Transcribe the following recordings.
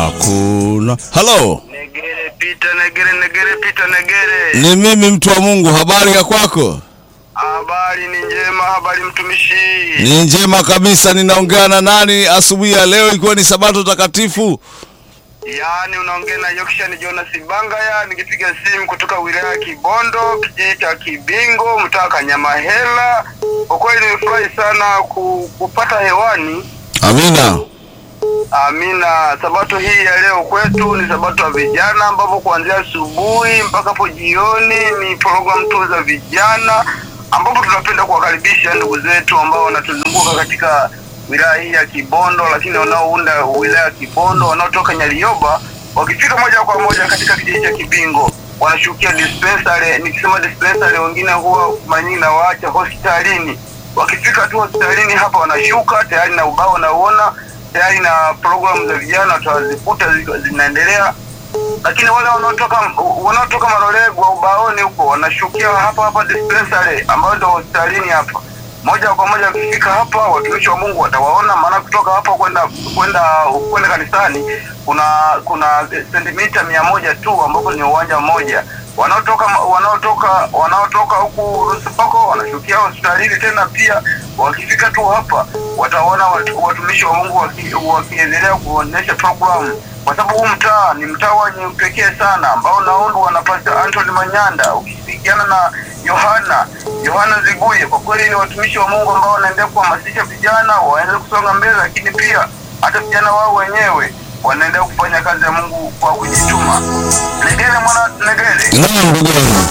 hakuna. Halo, Negere pita negere negere pita negere. ni mimi mtu wa Mungu. Habari ya kwako? Habari ni njema, habari mtumishi. Ni njema kabisa. Ninaongea na nani asubuhi ya leo, ikiwa ni sabato takatifu? Yaani unaongea na Yokshan Jonas Bangaya nikipiga simu kutoka wilaya ya Kibondo, kijiji cha Kibingo, mtaa Kanyamahela. Kwa kweli nimefurahi sana ku, kupata hewani. Amina. Amina. Sabato hii ya leo kwetu ni sabato ya vijana, ambapo kuanzia asubuhi mpaka hapo jioni ni program tu za vijana, ambapo tunapenda kuwakaribisha ndugu zetu ambao wanatuzunguka katika wilaya hii ya Kibondo, lakini wanaounda wilaya ya Kibondo wanaotoka Nyalioba, wakifika moja kwa moja katika kijiji cha Kibingo wanashukia dispensary. Nikisema dispensary, wengine huwa manyingi na waacha hospitalini. Wakifika tu hospitalini hapa wanashuka tayari na ubao nauona tayari na programu za vijana tutazikuta ziko- zinaendelea, lakini wale wanaotoka wanaotoka Marolegwa ubaoni huko wanashukia hapa hapa dispensary ambayo ndio hospitalini hapa. Moja kwa moja wakifika hapa, watumishi wa Mungu watawaona, maana kutoka hapa kwenda kwenda kwenda kanisani kuna kuna sentimita mia moja tu ambapo ni uwanja mmoja. Wanaotoka wanaotoka wanaotoka huku Rusipako wanashukia hospitalini tena pia, wakifika tu hapa wataona watu, watumishi wa Mungu waki- wakiendelea kuonyesha programu, kwa sababu huu mtaa ni mtaa wenye upekee sana ambao unaundwa na Pastor Anthony Manyanda ukishirikiana na Yohana Yohana Ziguye. Kwa kweli ni watumishi wa Mungu ambao wanaendelea kuhamasisha vijana waweze kusonga mbele, lakini pia hata vijana wao wenyewe wanaendelea kufanya kazi ya Mungu kwa kujituma. Negere mwana Negere, Naam, ndugu yangu.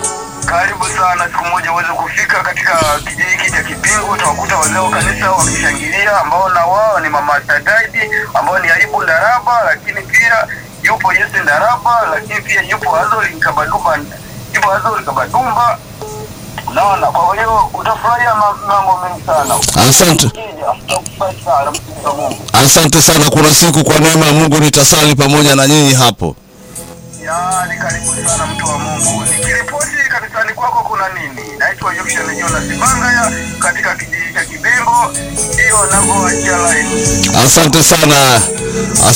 karibu sana, siku moja uweze kufika katika kijiji hiki cha Kipingo. Utawakuta wazee wa kanisa wakishangilia, ambao na wao ni mama Sagaidi ambao ni Ayubu Ndaraba, lakini pia yupo Yesu Ndaraba, lakini pia yupo Azori Kabadumba, yupo Azori Kabadumba. Naona, kwa hiyo utafurahia ma- mambo mengi sana. Asante. Ukija, utakufurahi sana, mtumishi wa Mungu. Asante sana. Kuna siku kwa neema ya Mungu nitasali pamoja na nyinyi hapo. Yaani, karibu sana mtu wa Mungu. Nikiripoti kanisani kwako kuna nini? Naitwa Yokshan Jonas Bangaya katika kijiji cha Kibimbo, hiyo navyoachia line. Asante sana.